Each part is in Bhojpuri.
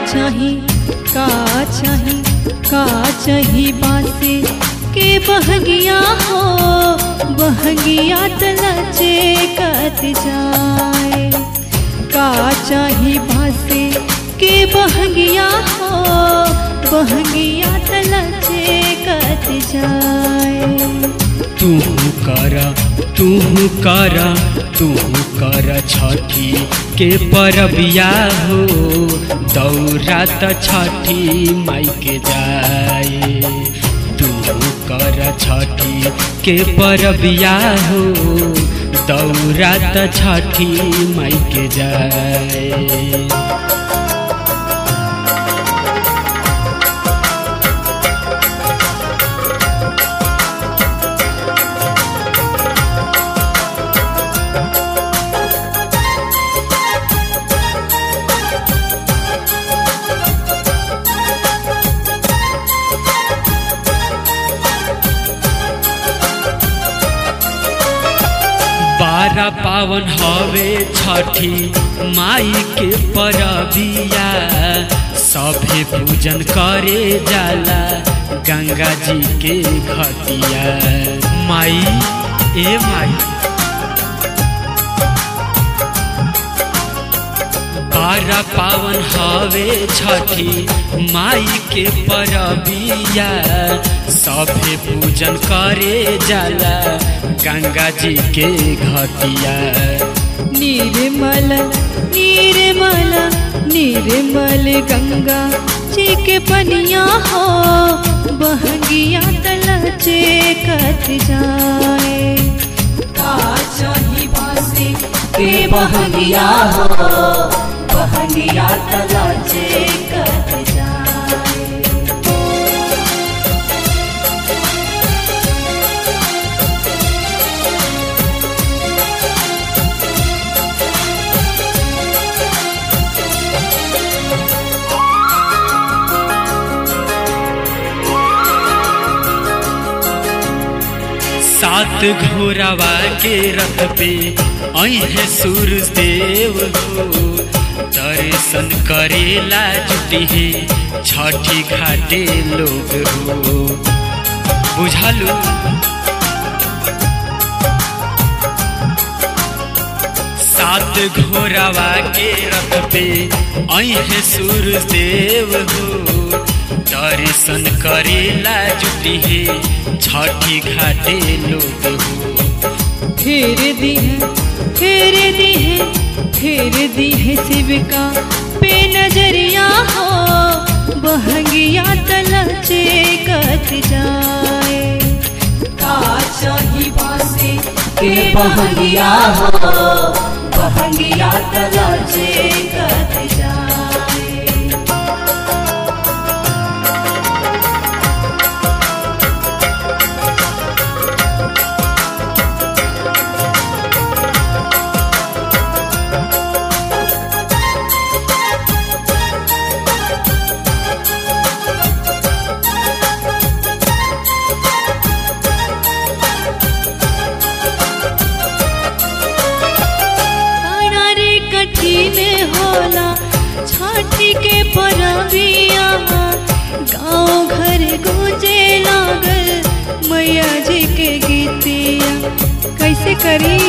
चाही का चाही का चाही बासे के बहगिया हो बहगिया तलचे कत जाए का चाही बासे के बहगिया हो बहगिया तलचे कत जाए तू कर तू कर तू कर छठी के परबिया हो दौरा त छठी माई के जाए तू कर छठी के परबिया हो दौरा त छठी माई के जाए बारह पावन हवे छठी माई के परबिया सभे पूजन करे जाला गंगा जी के घटिया माई ए माई बारह पावन हवे छठी माई के परबिया सभे पूजन करे जाला गंगा जी के घटिया निर्मल निर्मल निर्मल गंगा जी के पनिया हो बहगिया तलचे कत जाए का चाही बासे के बहगिया हो बहगिया तलचे कत जाए सात घोड़ावा के रथ पे अहे सूरज देव हो दर्शन करेला जुटी है छठी घाटे लोग हो बुझलू सात घोड़ावा के रथ पे अहे सूरज देव हो दर्शन करेला जुटी है छठी घाटे लोग हो फेर दी है फेर दी है फेर दी है शिविका पे नजरिया हो बहगिया तलचे कत जाए का चाही बासे के बहगिया हो बहगिया तलचे कत जाए काना रे कठिन होला छठी के परबिया गाँव घर गूंजे लागल मैया जी के गीतिया कैसे करी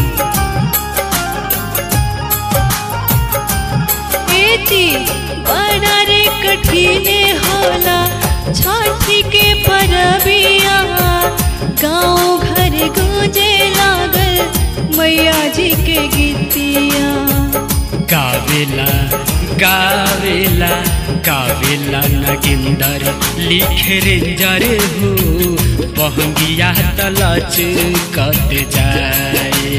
एती बड़ा रे कठिन होला छठी के परबिया गाँव घर गूंजे लागल मैया जी के गीतिया गावेला गावेला गावेला नगिंदर लिखे रेंजर हो बहंगिया तलच कत जाए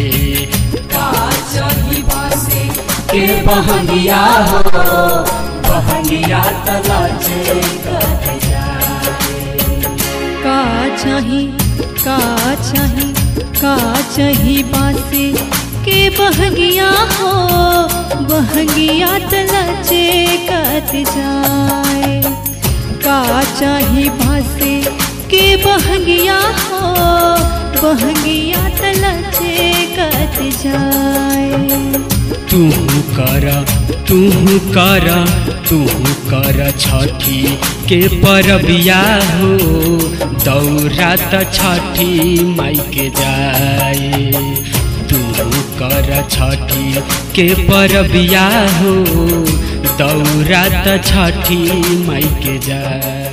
के बहंगिया हो बहंगिया तलाचे का चाही का चाही का चाही बासे के बहंगिया हो बहंगिया तलाचे कत जाए का चाही बासे के बहंगिया हो बहंगिया तलाचे कत जाए तू कर तू कर तू कर छठी के परबिया हो दौरा त छठी माई के जाए तू कर छठी के परबिया हो दौरा त छठी माई के जाए